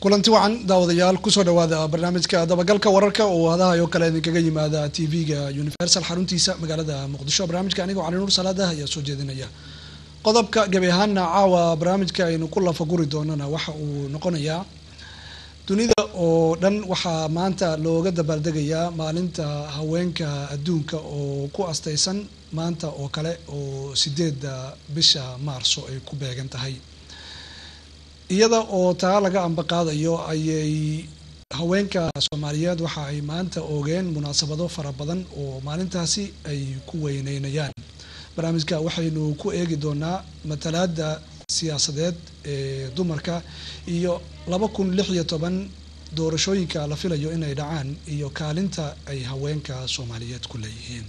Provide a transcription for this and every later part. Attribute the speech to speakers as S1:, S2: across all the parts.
S1: kulanti wacan daawadayaal kusoo dhawaada barnaamijka dabagalka wararka oo hadahayo kale idinkaga yimaada t v-ga universal xaruntiisa magaalada muqdisho barnaamijka anigoo cali nuur salaadah ayaa soo jeedinaya qodobka gebi ahaana caawa barnaamijka aynu ku lafaguri doonana waxa uu noqonayaa dunida oo dhan waxaa maanta looga dabaaldegayaa maalinta haweenka adduunka oo ku astaysan maanta oo kale oo sideedda bisha maarso ay ku beegan tahay iyada oo taa laga ambaqaadayo ayay haweenka soomaaliyeed waxa ay maanta oogeen munaasabado fara badan oo maalintaasi ay ku weyneynayaan barnaamijka waxaynu ku eegi doonaa matalaada siyaasadeed ee dumarka iyo laba kun lix iyo toban doorashooyinka la filayo inay dhacaan iyo kaalinta ay haweenka soomaaliyeed ku leeyihiin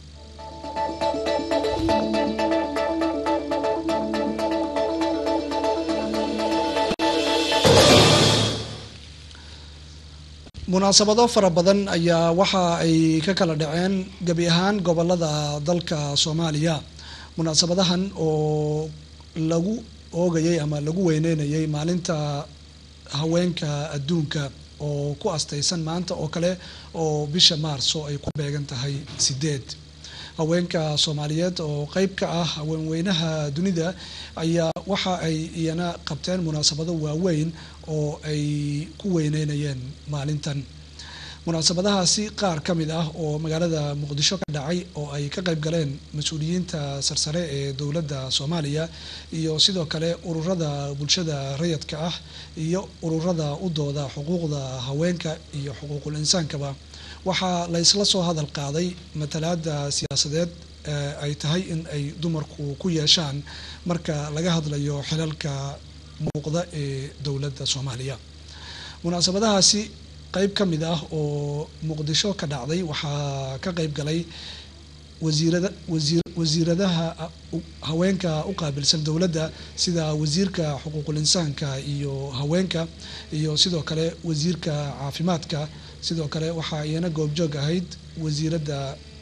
S1: munaasabado fara badan ayaa waxa ay ka kala dhaceen gebi ahaan gobolada dalka soomaaliya munaasabadahan oo lagu oogayay ama lagu weyneynayay maalinta haweenka adduunka oo ku astaysan maanta oo kale oo bisha maarso ay ku beegan tahay sideed haweenka soomaaliyeed oo qeyb ka ah haweenweynaha dunida ayaa waxa ay iyana qabteen munaasabado waaweyn oo ay ku weyneynayeen maalintan munaasabadahaasi qaar ka mid ah oo magaalada muqdisho ka dhacay oo ay ka qayb galeen mas-uuliyiinta sarsare ee dowladda soomaaliya iyo sidoo kale ururada bulshada rayadka ah iyo ururada u dooda xuquuqda haweenka iyo xuquuqul insaankaba waxaa la ysla soo hadal qaaday matalaada siyaasadeed ay tahay in ay dumarku ku yeeshaan marka laga hadlayo xilalka muuqda ee dowladda soomaaliya munaasabadahaasi qeyb ka mid ah oo muqdisho ka dhacday waxaa ka qeyb galay wasiirada wasiir wasiiradaha haweenka u qaabilsan dowladda sida wasiirka xuquuqul insaanka iyo haweenka iyo sidoo kale wasiirka caafimaadka sidoo kale waxaa iyana goobjoog ahayd wasiiradda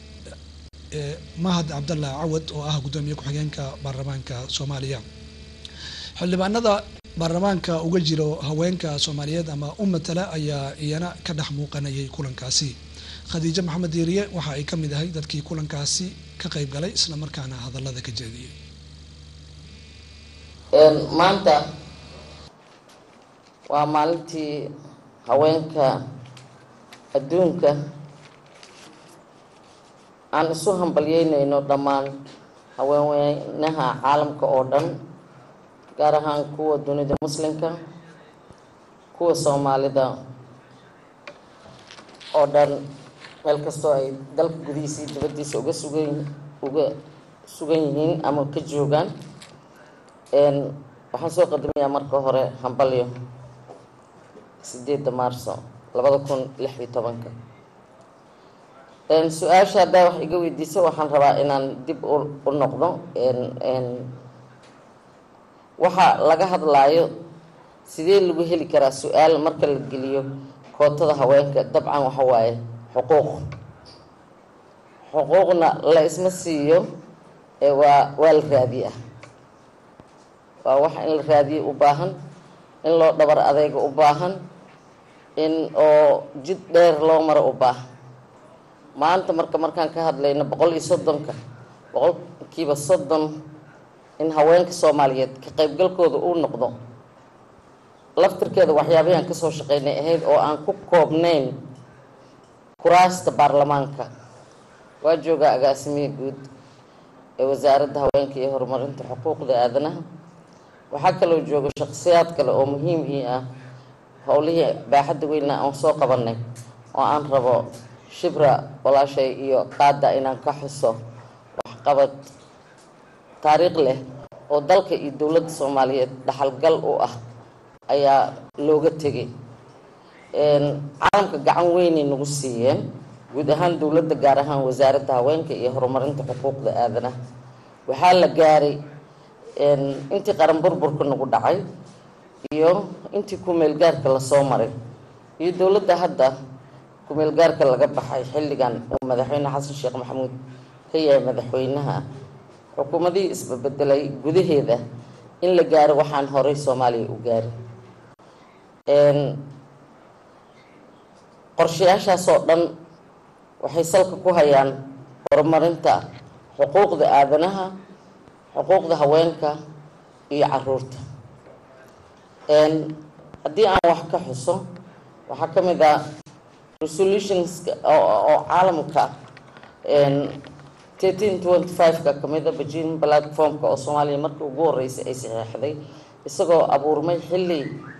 S1: mahad cabdalla cawad oo ah guddoomiye ku-xigeenka baarlamaanka soomaaliya xildhibaanada baarlamaanka uga jiro haweenka soomaaliyeed ama u matala ayaa iyana ka dhex muuqanayay kulankaasi khadiijo maxamed diiriye waxa ay ka mid ahay dadkii kulankaasi ka qayb galay isla markaana hadallada ka jeediyey
S2: maanta waa maalintii haweenka adduunka aan isu hambalyeynayno dhammaan haweenweynaha caalamka oo dhan gaar ahaan kuwa dunida muslimka kuwa soomaalida oo dhan meel kastoo ay dalka gudihiisii dibaddiisa uga sugan uga sugan yihiin ama ka joogaan waxaan soo qadamayaa marka hore hambalyo sideedda maarso labada kun lix iyo tobanka su-aasha haddaa wax iga weydiisa waxaan rabaa inaan dib u noqdo waxa laga hadlaayo sidee lagu heli karaa su-aal marka la geliyo kootada haweenka dabcan waxa waaye xuquuq xuquuqna la isma siiyo waa waa la raadiyaa waa wax in la raadiyo u baahan in loo dhabar adeega u baahan in oo jid dheer loo maro u baahan maanta marka markaan ka hadlayno boqol iyo soddonka boqolkiiba soddon in haweenka soomaaliyeed ka qaybgalkooda uu noqdo laftirkeeda waxyaabahii aan kasoo shaqeynay ahayd oo aan ku koobnayn kuraasta baarlamaanka waa joogaa agaasimiye guud ee wasaaradda haweenka iyo horumarinta xuquuqda aadanaha waxaa kaloo jooga shaqsiyaad kale oo muhiim ii ah howlihii baaxadda weyna aan soo qabanay oo aan rabo shibra walaashay iyo qaada inaan ka xuso waxqabad taariikh leh oo dalka iyo dowladda soomaaliyeed dhaxalgal u ah ayaa looga tegay caalamka gacan weynay nagu siiyeen guud ahaan dowladda gaar ahaan wasaaradda haweenka iyo horumarinta xuquuqda aadanaha waxaa la gaaray intii qaran burburka nagu dhacay iyo intii ku-meelgaarka lasoo maray iyo dowladda hadda ku-meelgaarka laga baxay xilligan uu madaxweyne xasan sheekh maxamuud ka yahay madaxweynaha xukuumadihii isbabedelay gudaheeda in la gaaro waxaan horey soomaaliya u gaarin qorshayaashaasoo dhan waxay salka ku hayaan horumarinta xuquuqda aadanaha xuquuqda haweenka iyo caruurta haddii aan wax ka xuso waxaa ka mid ah resolutions oo caalamka thirteen twenty five-ka kamid a beijing platformka oo soomaaliya markii ugu horeysay ay saxeexday isagoo abuurmay xilli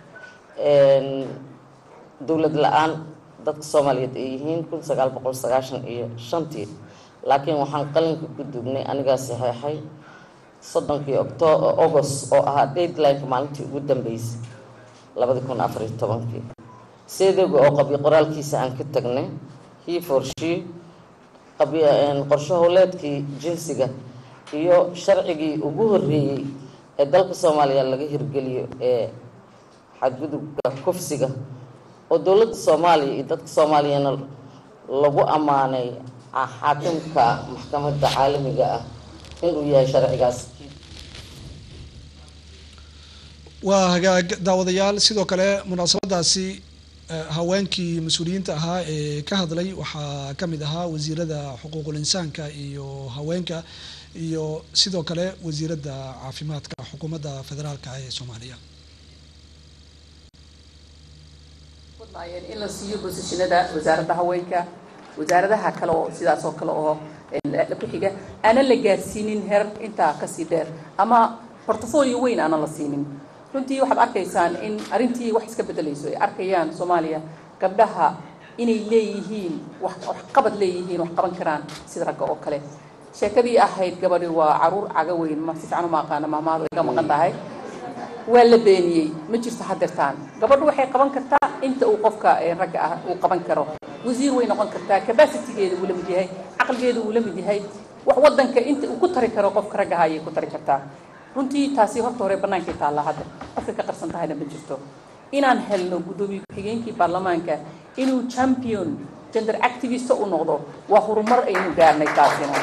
S2: dowlad la-aan dadka soomaaliyeed ay yihiin kun sagaal boqol sagaashan iyo shantii laakiin waxaan qalinka ku dugnay anigaa saxeexay soddonkii octo august oo ahaa deadlineka maalintii ugu dambeysay labadi kun afariyo tobankii seedoga oo qabyo qoraalkiisa aan ka tagnay he for she qorsho howleedkii jinsiga iyo sharcigii ugu horeeyey ee dalka soomaaliya laga hirgeliyo ee xadgudubka kufsiga oo dowladda soomaaliya iyo dadka soomaaliyana lagu ammaanay xaakimka maxkamadda caalamiga ah inuu yahay sharcigaas
S1: waa hagaag daawadayaal sidoo kale munaasabadaasi haweenkii mas-uuliyiinta ahaa ee ka hadlay waxaa ka mid ahaa wasiirada xuquuqul insaanka iyo haweenka iyo sidoo kale wasiiradda caafimaadka xukuumadda federaalka ee soomaaliya
S3: in la siiyo bosishinada wasaaradda haweenka wasaaradaha kale oo sidaas oo kale oo ku xiga aanan la gaarsiinin heer intaa kasii dheer ama portfolio weyn aanan la siinin runtii waxaad arkaysaan in arrintii wax iska bedelayso ay arkayaan soomaaliya gabdhaha inay leeyihiin wax waxqabad leeyihiin wax qaban karaan sida ragga oo kale sheekadii ahayd gabadhi waa caruur caga weyn ma si fiican uma aqaana maamaadu ay ka maqan tahay waa la beeniyey ma jirto hadeertaan gabadhu waxay qaban kartaa inta uu qofka ragga ah uu qaban karo wasiir way noqon kartaa capacitygeeda uu la mid yahay caqligeeda uu la mid yahay wax wadanka inta uu ku tari karo qofka ragga ah ayay ku tari kartaa runtii taasi horta hore bannaankay taallaa hadda qofka ka qarsan tahayna ma jirto inaan helno guddoomiye ku-xigeenkii baarlamaanka inuu champion gender activista u noqdo waa horumar aynu gaarnay taasina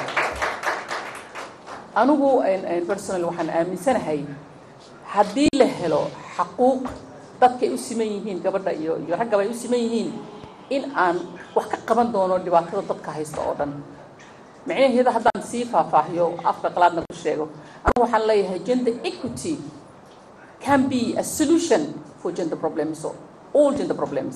S3: anigu personal waxaan aaminsanahay haddii la helo xaquuq dadka ay u siman yihiin gabadha iyo iyo raggaba ay u siman yihiin in aan wax ka qaban doono dhibaatada dadka haysta oo dhan micnaheeda haddaan sii faahfaahiyo afka qalaadna ku sheego anigu waxaan leeyahay gender equity can be a solution for gender problems or all gender problems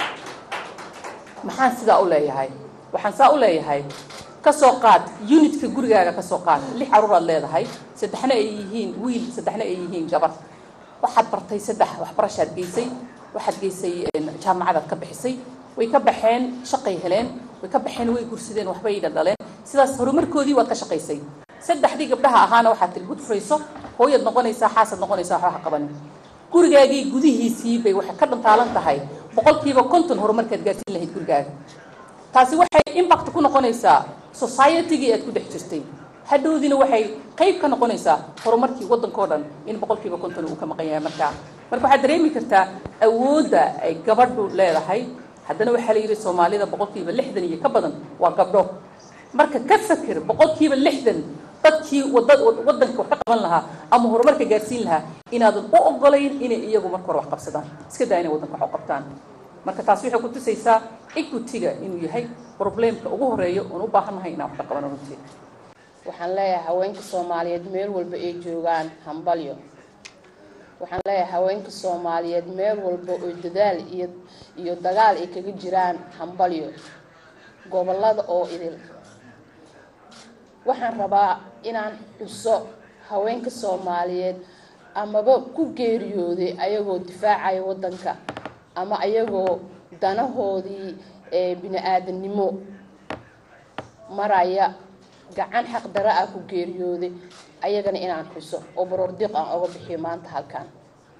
S3: maxaan sidaa u leeyahay waxaan saa u leeyahay kasoo qaad unitka gurigaaga kasoo qaad lix caruuraad leedahay saddexna ay yihiin wiil saddexna ay yihiin gabar waxaad bartay saddex waxbarashaad geysay waxaad geysay jaamacadaad ka bixisay way ka baxeen shaqay heleen way ka baxeen way gursadeen waxbay dhaldhaleen sidaas horumarkoodii waad ka shaqaysay saddexdii gabdhaha ahaana waxaad tiri gud furayso hooyaad noqonaysaa xaasaad noqonaysaa waxba ha qabanin gurigaagii gudihiisii bay waxay ka dhantaalan tahay boqolkiiba konton horumarkaad gaarsiin lahayd gurigaaga taasi waxay impact ku noqonaysaa societygii aad ku dhex jirtay hadhowdiina waxay qayb ka noqonaysaa horumarkii waddankao dhan in boqolkiiba konton uu ka maqan yahay markaa marka waxaad dareemi kartaa awoodda ay gabadhu leedahay haddana waxaa la yidhi soomaalida boqolkiiba lixdan iyo ka badan waa gabdho marka ka fakir boqolkiiba lixdan dadkii wadanka wax ka qaban lahaa ama horumarka gaarsiin lahaa inaadan u ogolayn inay iyagu marka hore wax qabsadaan iska daa inay wadanka wax u qabtaan marka taasi waxay ku tusaysaa equity-ga inuu yahay probleemka ugu horeeya oon u baahannahay inaan wax ka qabano runtii
S4: waxaan leeyahay haweenka soomaaliyeed meel walba ay joogaan hambalyo waxaan leeyahay haweenka soomaaliyeed meel walba oo dadaal iyo iyo dagaal ay kaga jiraan hambalyo gobolada oo idil waxaan rabaa inaan xuso haweenka soomaaliyeed amaba ku geeriyooday ayagoo difaacaya wadanka ama ayagoo danahoodii ee bini-aadamnimo maraya gacan xaqdara ah ku geeriyooday ayagana inaan xuso oo baroordiiq aan oga bixiyo maanta halkan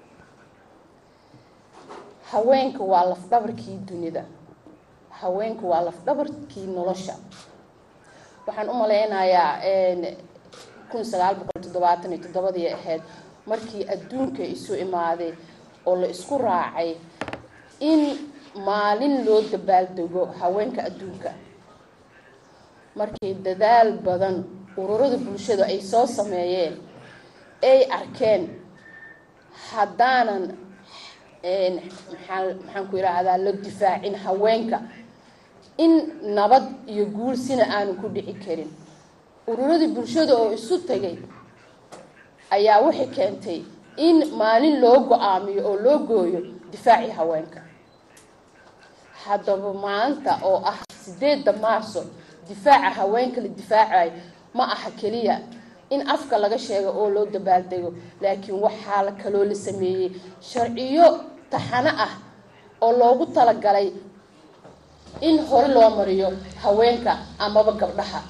S4: haweenka waa lafdhabarkii dunida haweenka waa lafdhabarkii nolosha waxaan u malaynayaa kun sagaal boqol toddobaatan iyo toddobadii ahayd markii adduunka isu imaaday oo la isku raacay in maalin loo dabaaldego haweenka adduunka markii dadaal badan ururada bulshada ay soo sameeyeen ay arkeen haddaanan maxaa maxaan ku yidhaahdaa la difaacin haweenka in nabad iyo guul sina aanu ku dhici karin ururadii bulshada oo isu tagay ayaa waxay keentay in maalin loo go-aamiyo oo loo gooyo difaacii haweenka haddaba maanta oo ah sideedda maarso difaaca haweenka la difaacayo ma aha keliya in afka laga sheego oo loo dabaaldego laakiin waxaa la kaloo la sameeyey sharciyo taxano ah oo loogu talagalay in hore loo mariyo haweenka amaba gabdhaha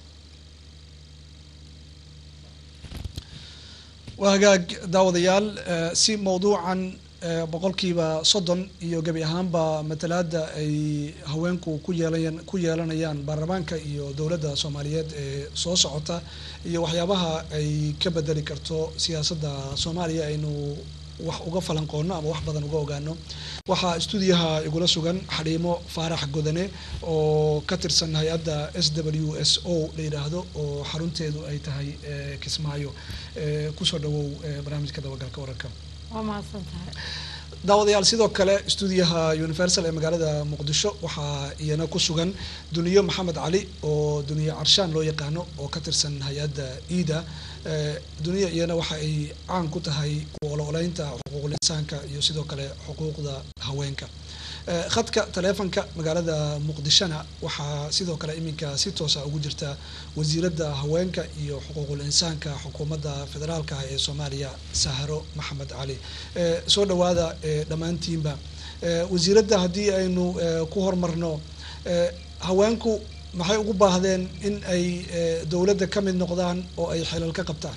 S1: waa hagaag daawadayaal si mawduucan boqolkiiba soddon iyo gebi ahaanba matalaada ay haweenku ku yeelan ku yeelanayaan baarlamaanka iyo dowladda soomaaliyeed ee soo socota iyo waxyaabaha ay ka bedeli karto siyaasadda soomaaliya aynu wax uga falanqoono ama wax badan uga ogaano waxaa stuudiyaha igula sugan xadhiimo faarax godane oo ka tirsan hay-adda s w s o la yidhaahdo oo xarunteedu ay tahay kismaayo kusoo dhawow barnaamijka dabagalka wararka
S5: waa mahadsantahay
S1: daawadayaal sidoo kale stuudiyaha universal ee magaalada muqdisho waxaa iyana ku sugan duniyo maxamed cali oo duniye carshaan loo yaqaano oo ka tirsan hay-adda iida duniya iyana waxa ay caan ku tahay kuolooleynta xuquuqul insaanka iyo sidoo kale xuquuqda haweenka khadka taleefonka magaalada muqdishona waxaa sidoo kale iminka si toosa ugu jirta wasiiradda haweenka iyo xuquuqul insaanka xukuumadda federaalka ah ee soomaaliya saharo maxamed cali soo dhawaada dhammaantiinba wasiiradda haddii aynu ku hormarno haweenku maxay ugu baahdeen in ay dowladda ka mid noqdaan oo ay xilal ka qabtaan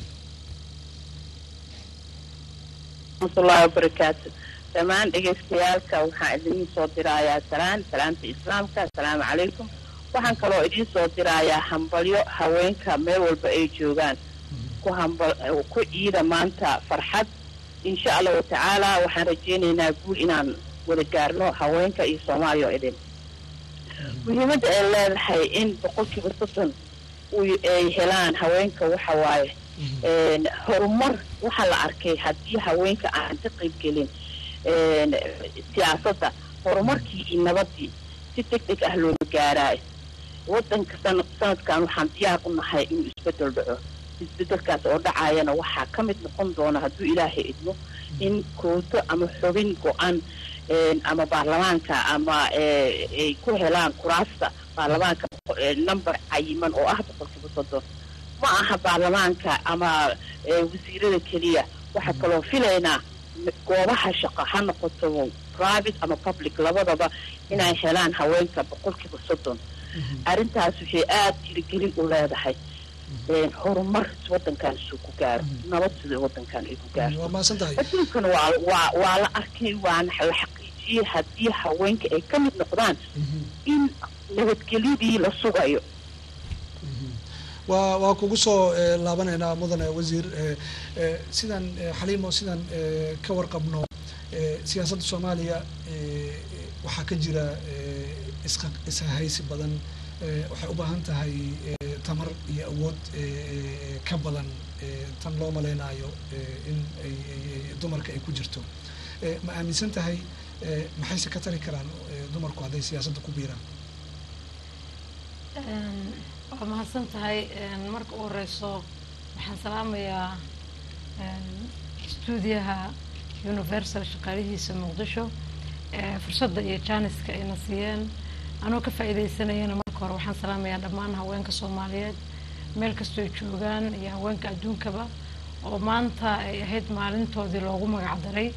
S6: raxmatullahi wabarakaatu dhammaan dhegaystayaalka waxaan idiin soo dirayaa salaan salaamta islaamka assalaamu calaykum waxaan kaloo idiin soo dirayaa hambalyo haweenka meel walba ay joogaan ku hambal ku ciida maanta farxad insha allahu tacaala waxaan rajaynaynaa guul inaan wada gaarno haweenka iyo soomaaliya oo idin muhiimadda ay leedahay in boqolkiiba soddon ay helaan haweenka waxa waaye horumar waxaa la arkay haddii haweenka aan ka qayb gelin siyaasadda horumarkii iyo nabadii si deg deg ah loola gaaraayo wadanka sana sanadkan waxaan diyaar u nahay inuu isbedel dhaco isbedelkaas oo dhacayana waxaa ka mid noqon doona hadduu ilaahay idmo in kooto ama xubin go-an ama baarlamaanka ama ay ku helaan kuraasta baarlamaanka number cayiman oo ah boqolkiiba soddon ma aha baarlamaanka ama wasiirada keliya waxaa kaloo filaynaa goobaha shaqo ha noqoto private ama public labadaba inay helaan haweenka boqolkiiba soddon arrintaas waxay aada tirigelin u leedahay horumar wadankan suu ku gaaro nabad sida wadankan ay ku gaarto
S1: waa mahadsan tahay
S6: adduunkan waa waa waa la arkay waana la xaqiijiyey haddii haweenka ay ka mid noqdaan in nabadgelyadii la sugayo
S1: waa waa kugu soo laabanaynaa mudane wasiir sidaan xaliimo sidaan ka warqabno siyaasadda soomaaliya waxaa ka jira isqa ishaysi badan waxay u baahan tahay tamar iyo awood ka badan tan loo malaynayo in ay dumarka ay ku jirto ma aaminsan tahay maxayse ka tari karaan dumarku hadday siyaasadda ku biiraan
S5: waa mahadsan tahay marka u horeyso waxaan salaamayaa stuudiyaha universal shaqaalihiisa muqdisho fursadda iyo jaaniska ayna siiyeen anoo ka faa'iidaysanayana marka hore waxaan salaamayaa dhammaan haweenka soomaaliyeed meel kastoo ay joogaan iyo haweenka adduunkaba oo maanta ay ahayd maalintoodii loogu magac daray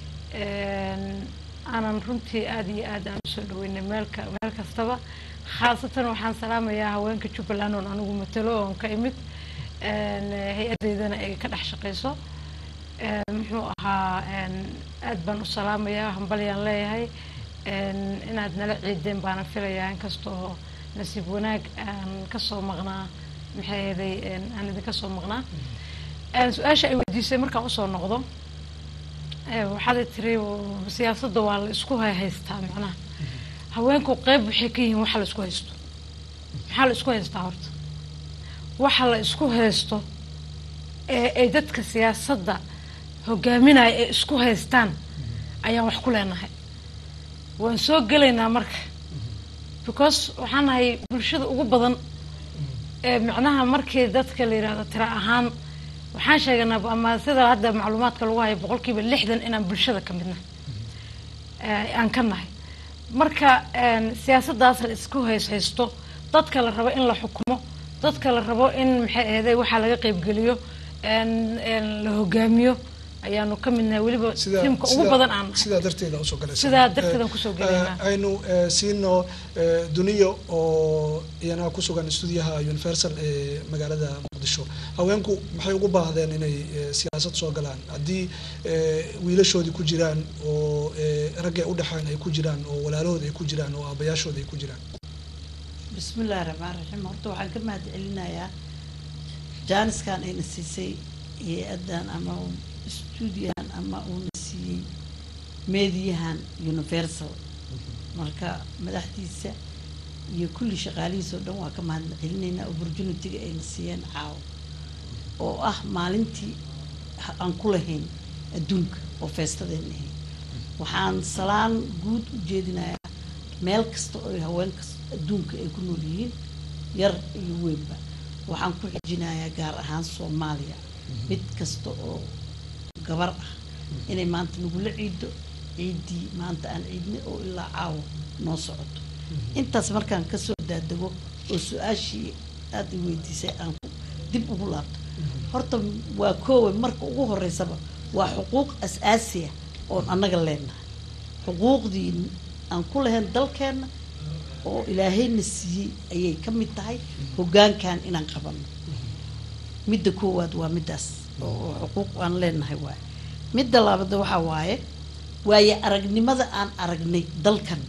S5: aanan runtii aada iyo aad aan usoo dhaweynay meelka meel kastaba khaasatan waxaan salaamayaa haweenka jubbaland oon anigu matalo oon ka imid hay-addeydana ay ka dhex shaqeyso muxuu ahaa aad baan u salaamayaa hambalyaan leeyahay inaad nala ciideen baana filayaa inkastoo nasiib wanaag aan kasoo maqnaa maxay ahaday aan idinka soo maqnaa su-aasha ay weydiisay markaan usoo noqdo waxaad tiri siyaasadda waa la isku haystaa macnaha haweenku qeyb waxay ka yihiin waxa la isku haysto maxaa la isku haystaa horta waxa la isku haysto ee ay dadka siyaasadda hogaaminaya ay isku haystaan ayaan wax ku leenahay waan soo gelaynaa marka because waxaan nahay bulshada ugu badan ee micnaha markii dadka la yidhahdo tira ahaan waxaan sheeganaa ama sida hadda macluumaadka lagu hayo boqolkiiba lixdan inaan bulshada ka midnahay ee, aan ka nahay marka een, siyaasaddaas la isku hays haysto dadka la rabo in la xukumo dadka la rabo in maxay ahayday waxaa laga qaybgeliyo een, een, la hogaamiyo ayaanu ka midnahay weliba
S1: sida
S5: tiimka ugu
S1: sida-
S5: badan aan nahay
S1: sidaa darteeda usoo galaysa
S5: Sidaa darteedaan kusoo galaynaa.
S1: Eh, aynu eh, siino eh, duniyo oo iyana ku sugan stuudiyaha universal ee magaalada muqdisho haweenku maxay ugu baahdeen inay eh, siyaasad soo galaan haddii eh, wiilashoodii ku jiraan oo eh, ragga u dhexeen ay ku jiraan oo walaalahooda ay ku jiraan oo aabayaashooda ay ku jiraan
S7: bismillahi raxmaan raxiim horta waxaan ka mahad celinayaa jaaniskan ayna siisay hay-addan ama stuudiyahan ama uuna siiyey meediyahan universal marka madaxdiisa iyo kulli shaqaalihiisa oo dhan waa ka mahad celinaynaa opportunity-ga ayna siiyeen caawo oo ah maalintii ha- aan ku lahayn adduunka oo feestadeen ahayn waxaan salaan guud u jeedinayaa meel kasta oo ay haweenkas adduunka ay ku nool yihiin yar iyo weynba waxaan ku xijinayaa gaar ahaan soomaaliya mid kasta oo gabar ah inay maanta nagula ciido ciiddii maanta aan ciidnay oo ilaa caawo noo socoto intaas markaan kasoo daadego oo su-aashii aada i weydiisay aan ku dib ugu laabto horta waa koowe marka ugu horeysaba waa xuquuq as-aasi ah oon annaga leenahay xuquuqdii aan ku lahayn dalkeenna oo ilaahayna siiyey ayay ka mid tahay hoggaankan inaan qabanno midda koowaad waa middaas oo oo xuquuq aan leenahay waaye midda labaad waxaa waaye waaye aragnimada aan aragnay dalkan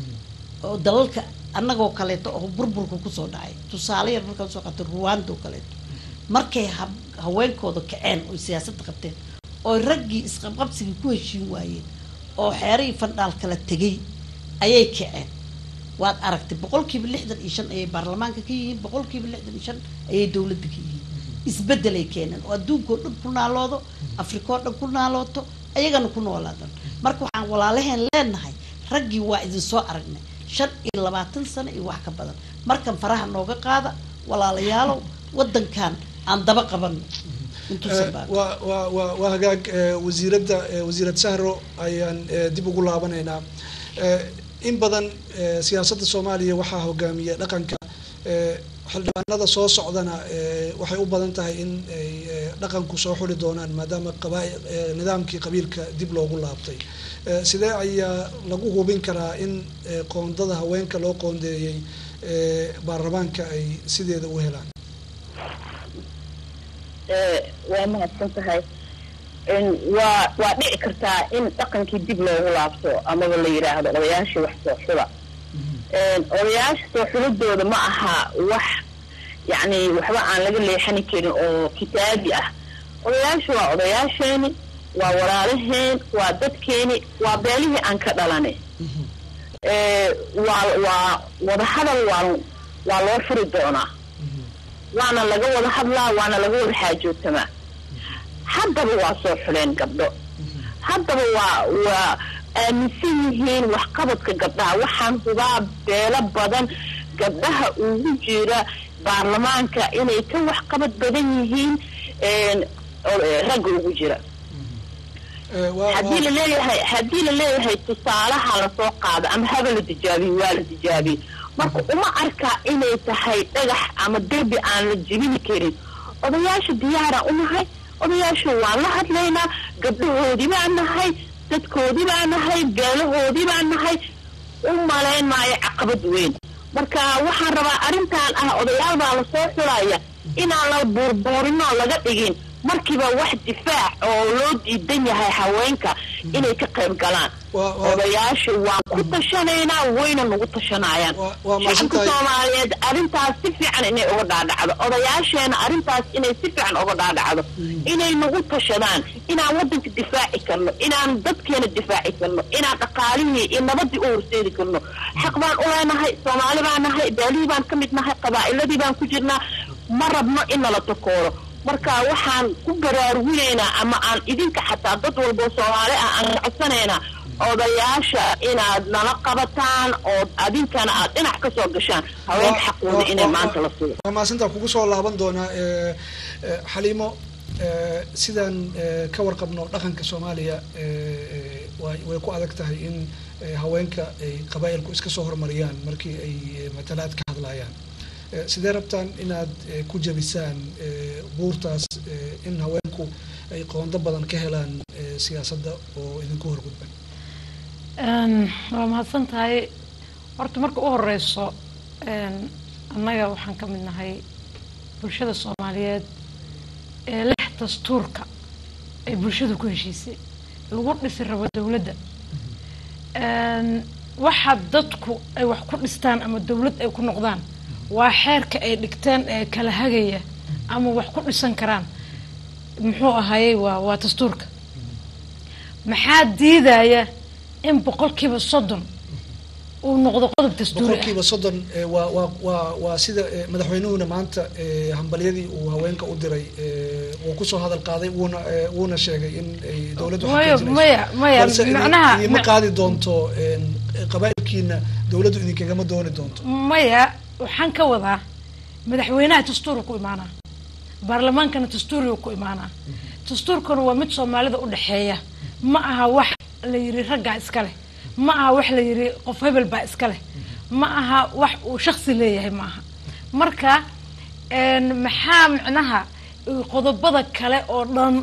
S7: oo dalalka annagoo kaleeto oo burburka kusoo dhacay tusaale yar markaan soo qaatay ruwanda oo kaleeto markay ha- haweenkooda kaceen oo siyaasadda qabteen oo raggii isqabqabsigii ku heshiin waayeen oo xeerihii fandhaal kala tegay ayay kaceen waad aragtay boqolkiiba lixdan iyo shan ayay baarlamaanka ka yihiin boqolkiiba lixdan iyo shan ayay dowladda ka yihiin isbedelay keeneen oo adduunkao dhan ku naaloodo afrikao dhan ku naalooto ayagana ku noolaadan marka waxaan walaalaheen leenahay raggii waa idin soo aragnay shan iyo labaatan sano iyo wax ka badan markan faraha nooga qaada walaalayaalow wadankan aan daba qabano intuusan
S1: Eh,
S7: baa
S1: waa waa waa waa hagaag eh, wasiiradda eh, wasiirad sahro ayaan eh, dib ugu laabanaynaa Eh, in badan eh, siyaasadda soomaaliya waxaa hogaamiya dhaqanka eh, xildhibaanada soo socdana eh, waxay u badan tahay in ay eh, dhaqanku soo xuli doonaan maadaama qabaa eh, nidaamkii qabiilka dib loogu laabtay Eh, sidee ayaa lagu hubin karaa in eh, qoondada haweenka loo qoondeeyey eh, baarlamaanka ay sideeda u helaan
S6: ee, waa mahadsan tahay in waa waa dhici kartaa in dhaqankii dib loogu laabto amaba la yidhaahdo odayaashii wax soo xula Een, odayaasha soo xulidooda ma aha wax yacni waxba aan laga leexani karin oo kitaabi ah odayaashu waa odayaasheeni waa walaalaheen waa dadkeeni waa beelihii aan ka dhalanay ee, waa waa wadahadal waa waa loo furi doonaa waana laga wada hadlaa waana laga wada xaajootamaa haddaba waa soo xuleen gabdho haddaba waa waa aaminsan yihiin waxqabadka gabdhaha waxaan hubaa beelo badan gabdhaha ugu jira baarlamaanka inay ka waxqabad badan yihiin een, oo- ragga ugu jira
S1: Eh, waa-
S6: haddii
S1: waa-
S6: la leeyahay haddii la leeyahay tusaalaha lasoo qaado ama haba la tijaabiye waa la tijaabiyey marka uma arkaa inay tahay dhagax ama derbi aan la jebini karin odayaasha diyaaraan u nahay odayaasha waan la hadlaynaa gabdhahoodii baan nahay dadkoodii baan nahay beelahoodii baan nahay u malayn maayo caqabad weyn marka waxaan rabaa arrintan ah odayaal baa lasoo xulaya inaan la buurbuurinoo laga dhigin markiiba wax difaac oo loo diidan yahay haweenka inay ka qayb galaan
S1: Waa- waa-
S6: odayaasha waan ku tashanaynaa wayna nagu tashanayaan
S1: Waa- waa
S6: shacabka
S1: mahadsantahay.
S6: soomaaliyeed arrintaas si fiican inay uga dhaadhacdo odayaasheena arrintaas inay si fiican uga dhaadhacdo inay nagu tashadaan inaan wadanka difaaci karno inaan dadkeena difaaci karno inaan dhaqaalihii iyo nabadii u horseedi karno xaq baan u leenahay soomaali baan nahay baalihii baan ka mid nahay qabaa'iladii baan ku jirnaa ma rabno in nala takooro marka waxaan ku baraaruginaynaa ama aan idinka xataa dad walbo soomaali ah aan codsanaynaa odayaasha inaad nala qabataan oo adinkana aad dhinac ka soo gashaan haweenka xaqooda inay maanta la siiyo
S1: waa maasintaa kugu soo laaban doonaa eh, eh, xaliimo eh, sidaan eh, ka warqabno dhaqanka soomaaliya eh, eh, way way ku adag tahay in eh, haweenka ay qabaa'ilku iska soo hormariyaan markii ay eh, matalaad ka hadlayaan Eh, sidee rabtaan inaad eh, ku jabisaan eh, buurtaas eh, in haweenku ay qoondo badan ka helaan eh, siyaasadda oo idinku horgudban
S5: Een, waa mahadsan tahay horta marka u horeyso een, annaga waxaan ka mid nahay bulshada soomaaliyeed ee lix dastuurka ay bulshadu ku heshiisay lagu dhisi rabo dowladda Een, waxa dadku ay wax ku dhistaan ama dowlad ay ku noqdaan waa xeerka ay dhigteen ee kala hagaya ama wax ku dhisan karaan muxuu ahayey waa waa dastuurka maxaa diidaya in boqolkiiba soddon uu noqdo qodob dastuuri ah
S1: boqolkiiba soddon eh, waa waa waa waa sida eh, madaxweynuhuna maanta eh, hambalyadii uu haweenka u diray eh, wuu kusoo hadal qaaday wuuna eh, wuuna sheegay in ay dowladdu
S5: Maya-
S1: xaqiijinayso.
S5: maya- maya,
S1: balse idin-
S5: macnaha-
S1: idinma
S5: ma-
S1: qaadi doonto een, qabaa'ilkiina dowladdu idinkagama dooni doonto
S5: maya waxaan ka wadaa madaxweynaha dastuurka ku imaanaa baarlamaankana dastuuriga ku imaanaa dastuurkana waa mid soomaalida u dhexeeya ma aha wax la yiri raggaa iska leh ma aha wax la yiri qof hebel baa iska leh ma aha wax uu shaksi leeyahay ma aha marka een, maxaa micnaha uh, qodobada kale oo dhan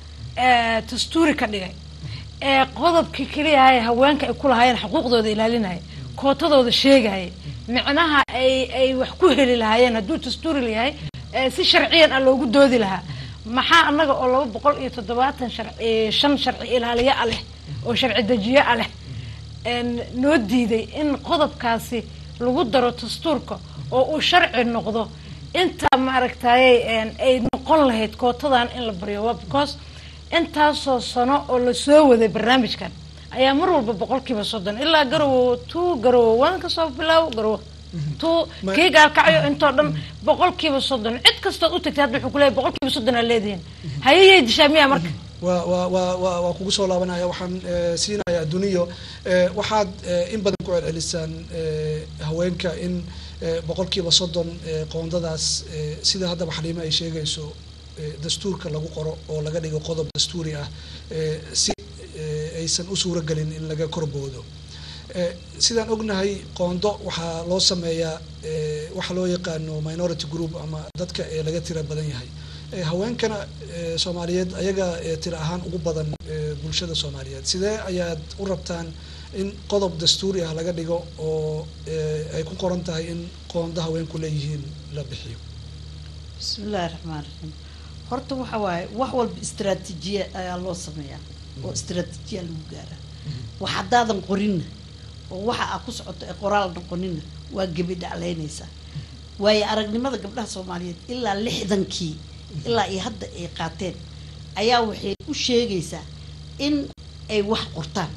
S5: eh, dastuuri ka dhigay ee qodobkii keliya ee haweenka ay ku lahaayeen xuquuqdooda ilaalinaya kootadooda sheegaya micnaha ay ay wax ku heli lahaayeen hadduu dastuuri layahay ee si sharciyan ah loogu doodi lahaa maxaa annaga oo laba boqol iyo toddobaatan sharci shan sharci ilaaliye ah leh oo sharci dejiye ah leh een, noo diiday in qodobkaasi lagu daro dastuurka oo uu sharci noqdo intaa maaragtayay een, ay noqon lahayd kootadan in la baryo waa because intaasoo sano oo lasoo waday barnaamijkan ayaa mar walba boqolkiiba soddon ilaa garowo two garowo wan kasoo bilaabo garowo two
S1: Ma-
S5: kii gaalkacyo intoo dhan boqolkiiba soddon cid kastood u tagtay hadda wuxuu kuleeyahay boqolkiiba soddon aa leedihiin hayayay dishaa miyaa marka
S1: waa waa waa waa waa kugu soo laabanaya waxaan eh, siinayaa duniyo eh, waxaad eh, in badan ku celcelisaan eh, haweenka in eh, boqolkiiba soddon eh, qoondadaas eh, sida haddaba xaliime ay sheegayso eh, dastuurka lagu qoro oo laga dhigo qodob dastuuri ah eh, si eh, aysan u suuro gelin in laga korboodo Eh, sidaan ognahay qoondo waxaa loo sameeyaa eh, waxa loo yaqaano minority group ama dadka ee laga tira badan yahay Eh, haweenkana eh, soomaaliyeed ayaga eh, tira ahaan ugu badan eh, bulshada soomaaliyeed sidee ayaad u rabtaan in qodob dastuuri ah laga dhigo oo eh, ay ku qoran tahay in qoondo haweenku leeyihiin la bixiyo
S7: bismillaahi raxmaan raxiim horta waxa waaye wax walba istaraatiijiya ayaa loo sameeyaa oo istaraatiijiya lagu gaaraa wax haddaadan qorinna oo waxa aa ku socoto ee qoraal noqonina waa gebi dhaclaynaysaa waayo aragnimada gabdhaha soomaaliyeed ilaa lixdankii ilaa iyo hadda ay qaateen ayaa waxay u sheegaysaa in ay wax qortaan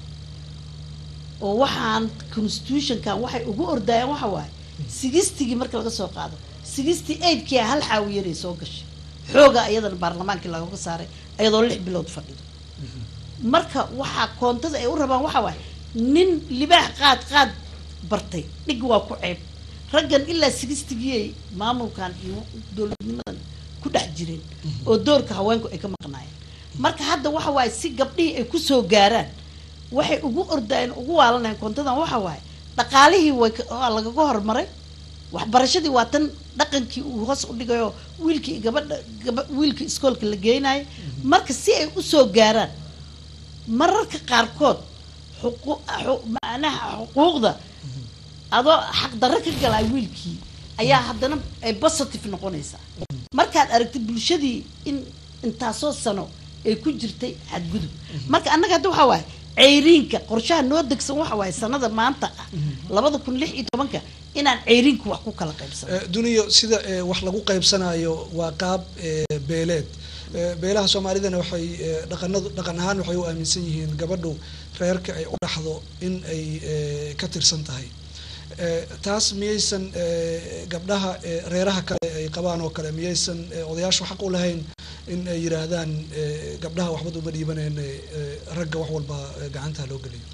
S7: oo waxaan constitutionkan waxay ugu ordayaan waxa waaye sigistigii marka laga soo qaado sixty eightkia hal xaawiyanay soo gashay xooga iyadana baarlamaankii lagaga saaray iyadoo lix bilood fadhido marka waxaa koontada ay u rabaan waxa waaye nin libaax qaad qaad bartay dhig waa ku ceeb raggan ilaa sigistigiyay maamulkan iyo dowladnimadan ku dhex jireen oo doorka haweenku ay ka maqnaayeen marka hadda waxa waaye si gabdhihii ay kusoo gaaraan waxay ugu ordayeen ugu waalanayeen koontadan waxa waaye dhaqaalihii way ka- waa lagaga hormaray waxbarashadii waa tan dhaqankii uu hoos u dhigayo wiilkii iyo gabadha gaba wiilkii iskoolka la geynayo marka si ay usoo gaaraan mararka qaarkood xuqu- xu- macnaha xuquuqda adoo xaqdarro ka galay wiilkii ayaa haddana ay positive noqonaysaa markaad aragtid bulshadii in intaasoo sano ay ku jirtay xadgudub marka annaga hadda waxaa waaye ceyriinka qorshaha noo degsan waxa waaye sanada maanta ah labada kun lix iyo tobanka inaan ceyriinka wax ku kala qaybsano
S1: Eh, duniyo sida eh, wax lagu qaybsanayo waa qaab eh, beeleed Eh, beelaha soomaalidana waxay eh, dhaqanadu dhaqan ahaan waxay u aaminsan yihiin gabadhu reerka ay u dhaxdo in ay eh, ka tirsan tahay Eh, taas miyaysan eh, gabdhaha eh, reeraha kale ay qabaan oo kale miyaysan eh, odayaashu xaq u lahayn in ay yidhaahdaan eh, gabdhaha waxbad uma dhiibaneen eh, ragga wax walba eh, gacantaa loo geliyo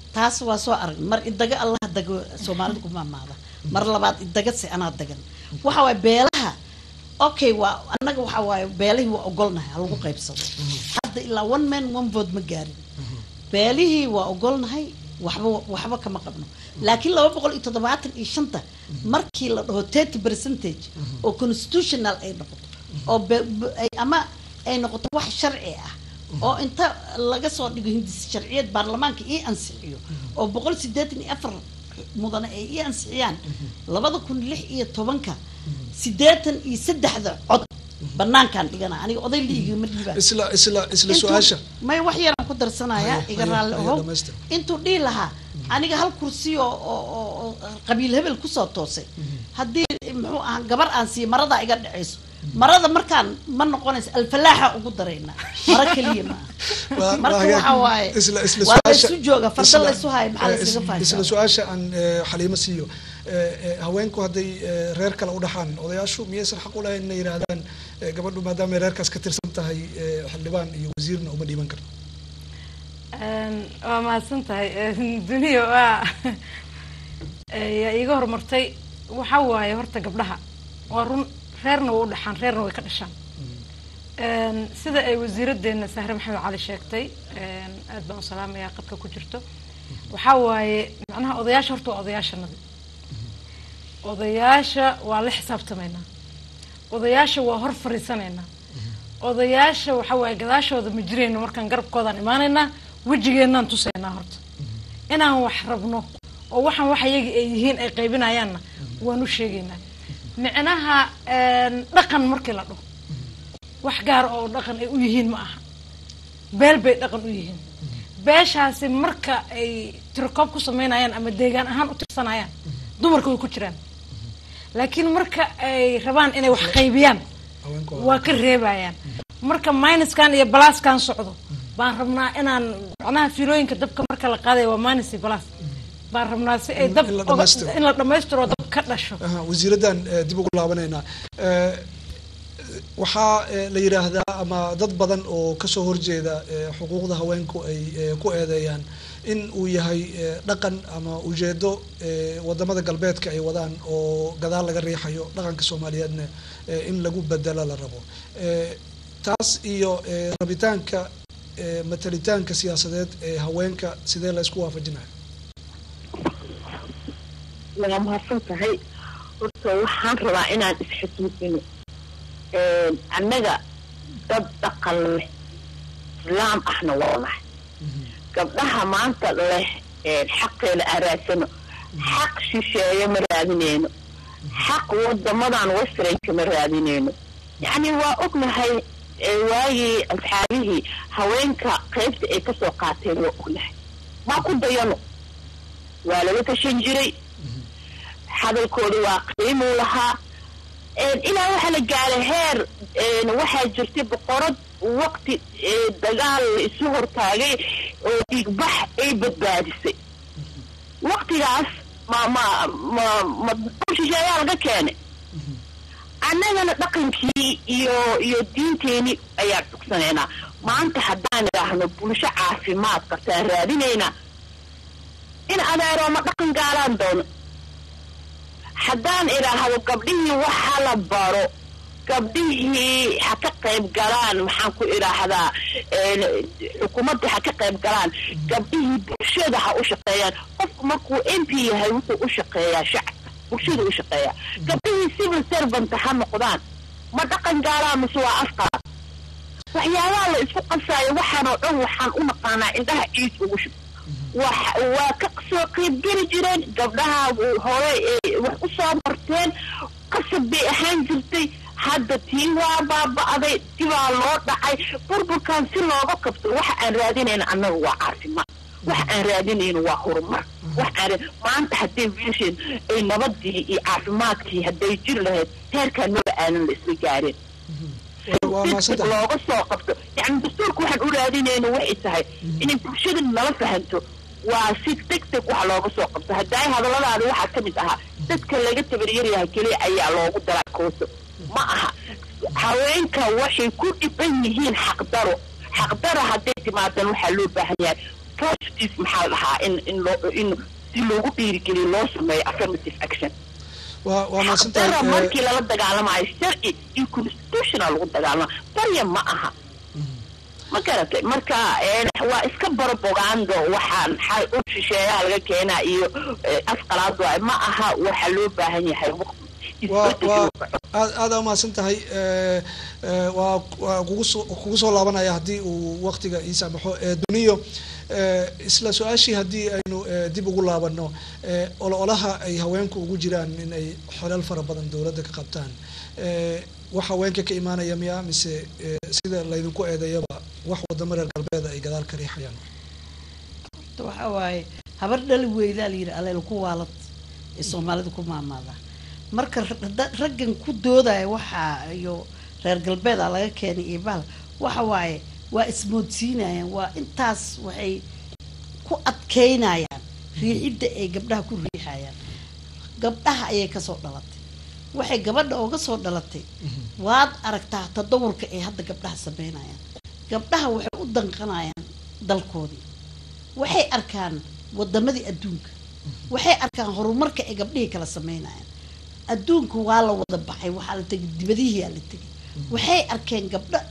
S7: taas waa soo arag mar idaga allah dago soomaalida kuma amaada mar labaad idaga se anaa dagan waxa waaye beelaha okay waa annaga waxa waaye beelihii waa ogolnahay ha lagu qaybsado hadda ilaa one man one vote ma gaarin beelihii waa ogolnahay waxba waxba kama qabno laakiin laba boqol iyo toddobaatan iyo shanta markii la dhaho thirty percentage oo constitutional ay noqoto oo be- be- ay- ama ay noqoto wax sharci ah oo inta laga soo dhigo hindis sharciyad baarlamaanka ii ansixiyo oo boqol sideetan iyo afar mudane ay ii ansixiyaan labada kun lix iyo tobanka sideetan iyo saddexda cod banaankaan dhigana aniga oday liiga ma dhiibaan
S1: isla isla isla
S7: Intuu-
S1: su-aasha
S7: may wax yaraan ku darsanaya
S1: Haye,
S7: iga
S1: haye,
S7: raalli
S1: haye,
S7: ahow
S1: dhamaystir.
S7: intuu dhihi lahaa aniga hal kursi oo oo oo- oo qabiil hebel kusoo toosay haddii muxuu ahaa gabar aan siiyo maradaa iga dhacayso marada markaan ma noqonayso alfalaaxa ugu daraynaa mara keliya ma
S1: Waa-
S7: marka
S1: waa hagaag.
S7: waxa waaye
S1: isla isla
S7: waa
S1: su-aasha-
S7: laysu jooga farda
S1: isla-
S7: laysu haayo maxaa
S1: eh,
S7: laysaga
S1: is-
S7: faashaa
S1: isla su-aasha aan eh, xaliimo siiyo Eh, eh, haweenku hadday eh, reer kale u dhaxaan odayaashu miyaysan xaq u lahayn inay yidhaahdaan eh, gabadhu maadaama ay reerkaas ka tirsan tahay eh, xildhibaan iyo wasiirna uma dhiiban karto
S5: Een, waa mahadsan tahay Een, duniya waa ee, yaa iiga horumartay waxa waaye horta gabdhaha waa run reerna way u dhaxaan reerna way ka dhashaan Een, sida ay wasiiradeena sahre maxamed cali sheegtay een, aad baan u salaamayaa qadka ku jirto waxaa waaye macnaha odayaasha horta waa odayaashanadi odayaasha waa la xisaabtamaynaa odayaasha waa hor fariisanaynaa odayaasha waxa waaye gadaashooda ma jirayno markaan garabkoodaan imaanaynaa wejigeenaan tusaynaa horta inaan wax rabno oo waxaan wax iyaga ay yihiin ay qaybinayaanna waan u sheegaynaa micnaha een, dhaqan markii la dhaho wax gaar oo dhaqan ay u yihiin ma aha beel bay dhaqan u yihiin beeshaasi marka ay tirokoob ku sameynayaan ama deegaan ahaan u tirsanayaan dumarka way ku jiraan laakiin marka ay rabaan inay wax qaybiyaan
S1: haweenku waa-
S5: waa ka reebayaan marka minuskan iyo balaskan socdo baan rabnaa inaan macnaha fiilooyinka dabka marka la qaadaya waa minus iyo balas baan rabnaa si ay
S1: In-
S5: dab
S1: in la
S5: oga-
S1: dhammaystiro.
S5: in la dhammaystiro oo dab ka dhasho
S1: Aha, wasiiraddan eh, dib ugu laabanaynaa Eh, waxaa eh, la yidhaahdaa ama dad badan oo kasoo horjeeda eh, xuquuqda haweenku ay eh, ku eedeeyaan in uu yahay eh, dhaqan ama ujeedo eh, wadamada galbeedka ay wadaan oo gadaal laga riixayo dhaqanka soomaaliyeedna eh, in lagu bedelo la rabo Eh, taas iyo eh, rabitaanka eh, matalitaanka siyaasadeed ee haweenka sidee la isku waafajinaya
S6: waa mahadsan tahay horta waxaan rabaa inaan isxasuusino annaga dad dhaqan leh islaam ahna waa nahay gabdhaha maanta leh xaqeena araasano xaq shisheeye ma raadineyno xaq wadamadan westranka ma raadineyno yacni waa ognahay ee waagii asxaabihii haweenka qaybta ay kasoo qaateen waa ognahay maa ku dayano waa laga tashan jiray hadalkooda waa qiimuu lahaa ilaa waxaa la gaaray heer waxaa jirtay boqorad waqti dagaal la isu hortaagay oo dhiigbax ay badbaadisay waqtigaas ma ma ma ma shisheeyaa laga keenay annagana dhaqankii iyo iyo diinteeni ayaan dhugsanaynaa maanta haddaan idhaahno bulsho caafimaad qabtaan raadinaynaa in adeerooma dhaqan gaalaan doono haddaan idhaahdo gabdhihii waxa la baro gabdhihii ha ka qayb galaan maxaan ku idhaahdaa xukuumadda ha ka qayb galaan gabdhihii bulshada ha u shaqeeyaan qofku markuu m p yahay wuxuu u shaqeeyaa shacabka bulshada u shaqeeyaa gabdhihii civil servant ha noqdaan ma dhaqan gaalaa mise waa afqaad waxyaabaha la isku qasaayo waxaanoo dhan waxaan u naqaanaa indhaha ciid ugu shub waa ka soo qaybgeli jireen gabdhaha hore wax u soo marteen qasab bay ahaan jirtay hadda tii waa baaba'day dibaa loo dhacay burburkan si looga kabto waxa aan raadinayna annaga waa caafimaad waxa aan raadinayno waa horumar wax aan maanta hadday wiilasheen ay nabadii iyo caafimaadkii hadday jiri lahayd heerkaan maba aanan la isla gaareen looga soo qabto yani dastuurka waxaan u raadinayno waxay tahay inay bulshada nala fahanto waa si deg deg wax looga soo qabto haddaay hadalladaada waxaa ka mid ahaa dadka laga tabaryaryahay keliya ayaa loogu daraa kooso ma aha haweenka waxay ku dhiban yihiin xaqdaro xaqdaro hadday timaadan waxaa loo baahan yahay positive maxaa la dhahaa in in loo in si loogu dhiirigeliyo loo sameeyo affirmative action
S1: waa waa mahadsantahay
S6: dara
S1: eh,
S6: markii lala dagaalamayo sharci iyo constitutional lagu dagaalama barya ma aha ma garatay marka eh, waa iska barobogando waxaan xal u shisheeyaha laga keenaa iyo eh, afqalaad waay ma aha waxa loo baahan yahay waqti
S1: waa
S6: isbedel
S1: waa
S6: inuu dhaco.
S1: aad aada umahadsan tahay eh, eh, waa waa kugu soo kugu soo laabanaya haddii uu waktiga ii saamaxo eh, duniyo eh, isla su-aashii haddii aynu eh, dib ugu laabano eh, ololaha ay haweenku ugu jiraan in ay xelal fara badan dowladda ka qabtaan eh, wax haweenka ka imaanaya miya mise eh, sida laydinku eedeeyaba wax wadamo reer galbeeda ay gadaal ka riixayaan
S7: horta waxaa waaye habar dhali weydaa la yidhi aleel ku waalad ee soomaalida ku maamaada marka ra- da- raggan ku doodaya waxaa iyo reer galbeeda laga keenay iyo bahal waxa waaye waa ismoodsiinayaan waa intaas waxay ku adkeynayaan riixidda ay gabdhaha ku riixayaan gabdhaha ayay kasoo dhalatay waxay gabadha ooga soo dhalatay waad aragtaa tadawurka ay hadda gabdhaha sameynayaan gabdhaha waxay u danqanayaan dalkoodii waxay arkaan wadamadii adduunka waxay arkaan horumarka ay gabdhihii kala sameynayaan adduunka waa la wada baxay waxaa la tegay dibadihiyaa la tegay waxay arkeen gabdho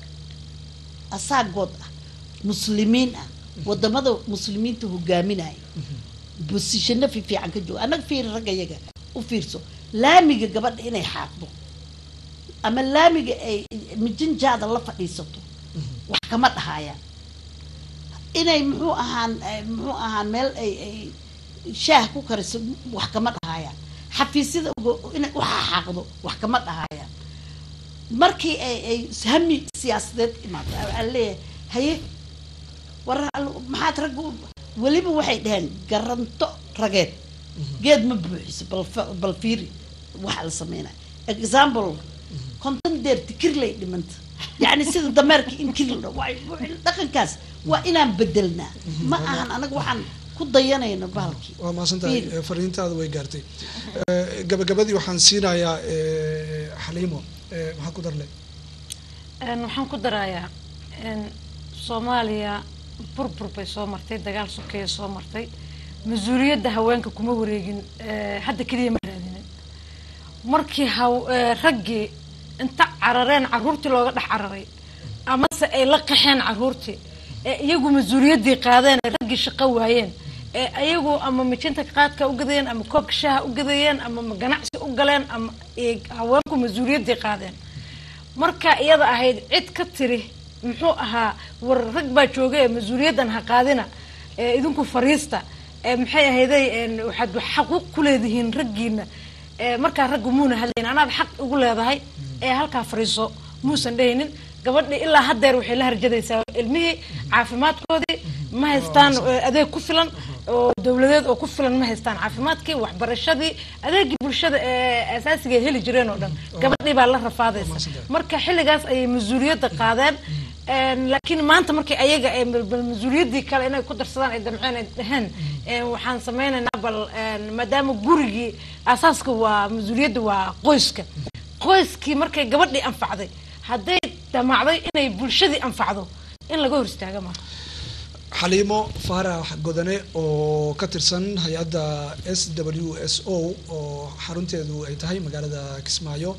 S7: asaagood ah muslimiin ah wadamada muslimiinta hogaaminaya bosishano fiifiican ka jooga annaga fiiri ragga yaga u fiirso laamiga gabadha inay xaaqdo ama laamiga ay mijinjaada la fadhiisato wax kama dhahayaan inay muxuu ahaan eh, muxuu ahaan meel ay ay shaah ku kariso wax kama dhahayaan xafiisyada uga- inay u xaaqdo wax kama dhahayaan markii ay ay hami siyaasadeed imaado waxaa leeyahay haye war al- maxaad ragga u- weliba waxay dhaheen garanto rageed geed ma buuxiso bal fa- bal fiiri waxa la sameynaya example konton deer tikir lay dhimanta yacni sida dameerka in kir la dhaho waa dhaqankaas waa inaan bedelnaa ma ahan anaga waxaan ku dayanayno bahalkii
S1: waa mahadsantahay
S7: Fiiri.
S1: eh, fariintaada way gaartay Eh, gabagabadii waxaan siinayaa eh, xaliimo eh, maxaa ku darle
S5: Een, waxaan ku darayaa een, soomaaliya burbur bay soo martay dagaal sokeeye soo martay mas-uuliyadda haweenka kuma wareegin eh, hadda keliya ma raadinin markii haw- eh, raggii inta carareen caruurtii looga dhex cararay amase ay la qaxeen caruurtii ee iyagu mas-uuliyaddii qaadeen ay raggii shaqo waayeen ee iyagu ama mijinta qaadka u gadayeen ama koobka shaaha u gadayeen ama ma ganacsi u galeen ama ay haweenku mas-uuliyaddii qaadeen marka iyada ahayd cid ka tiri muxuu ahaa war rag baa jooga ee mas-uuliyaddan ha qaadina ee idinku fariista ee maxay ahayday een, waxaad xaquuq ku leedihiin raggiina ee markaa raggu muuna hadlayn anaad xaq ugu leedahay ee halkaa fariiso muusan dhehaynin gabadhii ilaa haddeer waxay la harjadaysaa ilmihii caafimaadkoodii ma haystaan eh, adeeg ku filan oo dowladeed oo ku filan ma haystaan caafimaadkii waxbarashadii adeegii bulshada ee asaasiga ay heli jireen oo dhan gabadhii baa la rafaadaysa marka xilligaas ayay mas-uuliyadda qaadeen Een, laakiin maanta markii ayaga ay bal bal mas-uuliyaddii kale inay ku darsadaan ay damceen ay dhaheen een, waxaan sameynaynaa bal een, maadaama gurigii asaaska waa mas-uuliyadda waa qoyska qoyskii markay gabadhii anfacday hadday damacday inay bulshadii anfacdo in laga hor istaaga maaha
S1: xaliimo faarax godane oo ka tirsan hay-adda s w s o oo xarunteedu ay tahay magaalada kismaayo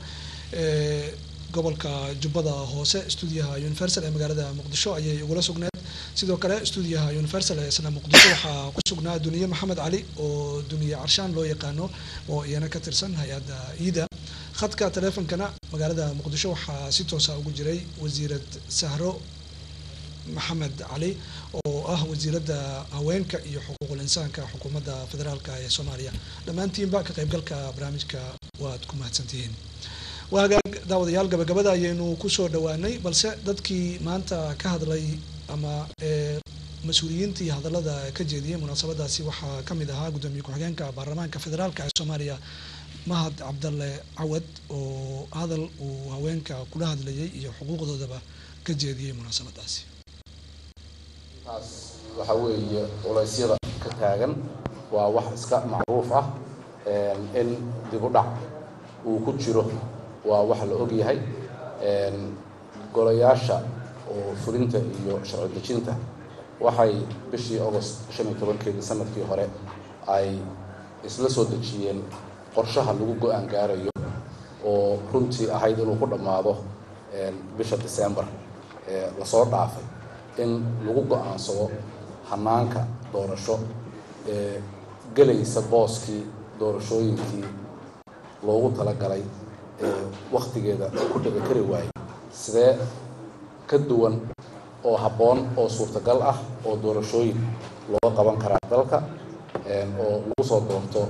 S1: ee gobolka jubbada hoose stuudiyaha universal ee magaalada muqdisho ayay ugula sugneed sidoo kale stuudiyaha universal ee isla muqdisho waxaa ku sugnaa duniye maxamed cali oo duniye carshaan loo yaqaano oo iyana ka tirsan hay-adda iida khadka taleefonkana magaalada muqdisho waxaa si toosa ugu jiray wasiirad sahro maxamed cali oo ah wasiiradda haweenka iyo xuquuqul insaanka xukuumadda federaalka ee soomaaliya dhammaantiinba ka qaybgalka barnaamijka waad ku mahadsantihiin waa hagaag daawadayaal gabagabada ayaynu kusoo dhawaanay balse dadkii maanta ka hadlay ama ee mas-uuliyiintii hadallada ka jeediyey munaasabadaasi waxaa ka mid ahaa guddoomiye ku-xigeenka baarlamaanka federaalka ee soomaaliya mahad cabdalle cawad oo hadal uu haweenka kula hadlayay iyo xuquuqdoodaba ka jeediyey munaasabadaasi
S8: taas waxa weeye culeysyada ka taagan waa wax iska macruuf ah een, in dib u dhac uu ku jiro waa wax la og yahay een, golayaasha oo fulinta iyo sharci dejinta waxay bishii agost shan iyo tobankeedii sanadkii hore ay isla soo dejiyeen qorshaha lagu go-aan gaarayo oo runtii ahayd inuu ku dhammaado bisha december ee lasoo dhaafay in lagu go-aansado hanaanka doorasho ee gelaysa booskii doorashooyinkii loogu talagalay ee wakhtigeeda ku dhici kari waayey sidee ka duwan oo habboon oo suurtagal ah oo doorashooyin looga qaban karaa dalka oo lagu soo doorto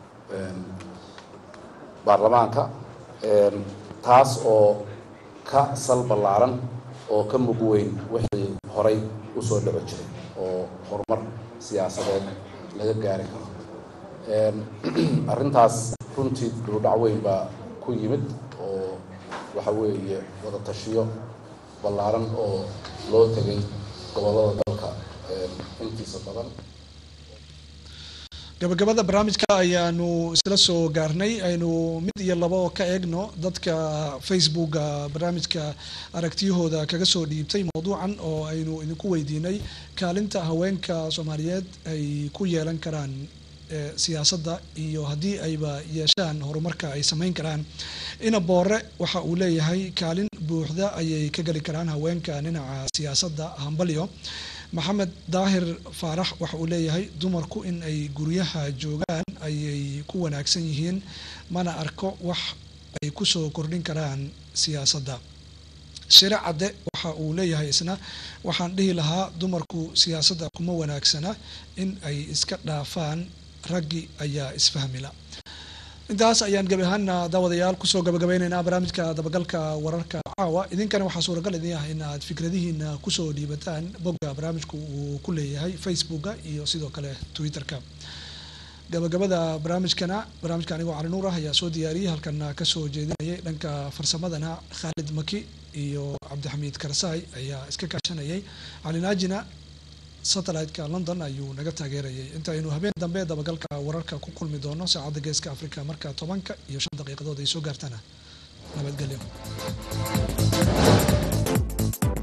S8: baarlamaanka taas oo ka sal ballaaran oo ka mug weyn wixii horay usoo dhaco jiray oo horumar siyaasadeed laga gaari karo arrintaas runtii duludhac weyn baa ku yimid oo waxa weeye wada tashiyo ballaaran oo loo tegay gobollada dalka intiisa badan
S1: gabagabada barnaamijka ayaanu isla soo gaarnay aynu mid iyo labo ka eegno dadka facebooka barnaamijka aragtiyahooda kaga soo dhiibtay mowduucan oo aynu idinku weydiinay kaalinta haweenka soomaaliyeed ay ku yeelan karaan siyaasadda iyo haddii ayba yeeshaan horumarka ay samayn karaan ina boore waxa uu leeyahay kaalin buuxda ayay ka geli karaan haweenka dhinaca siyaasadda hambalyo maxamed daahir faarax waxa uu leeyahay dumarku in ay guryaha joogaan ayay ku wanaagsan yihiin mana arko wax ay kusoo kordhin karaan siyaasadda shire cadde waxa uu leeyahay isna waxaan dhihi lahaa dumarku siyaasadda kuma wanaagsana in ay iska dhaafaan raggi ayaa isfahmila intaas ayaan gebi ahaana daawadayaal kusoo gabagabeyneynaa barnaamijka dabagalka wararka caawa idinkana waxaa suuragal idin ah in aad fikradihiina kusoo dhiibataan bogga barnaamijku uu ku leeyahay facebooka iyo sidoo kale twitter-ka gabagabada barnaamijkana barnaamijka anigoo cali nuur ah ayaa soo diyaariyey halkana kasoo jeedinayay dhanka farsamadana khaalid maki iyo cabdixamiid karsaay ayaa iska kaashanayay calinaajina satellite-ka london ayuu naga taageerayay intaynu habeen dambe dabagalka wararka ku kulmi doono saacadda geeska africa marka tobanka iyo shan daqiiqadood ay soo gaartana nabadgelyo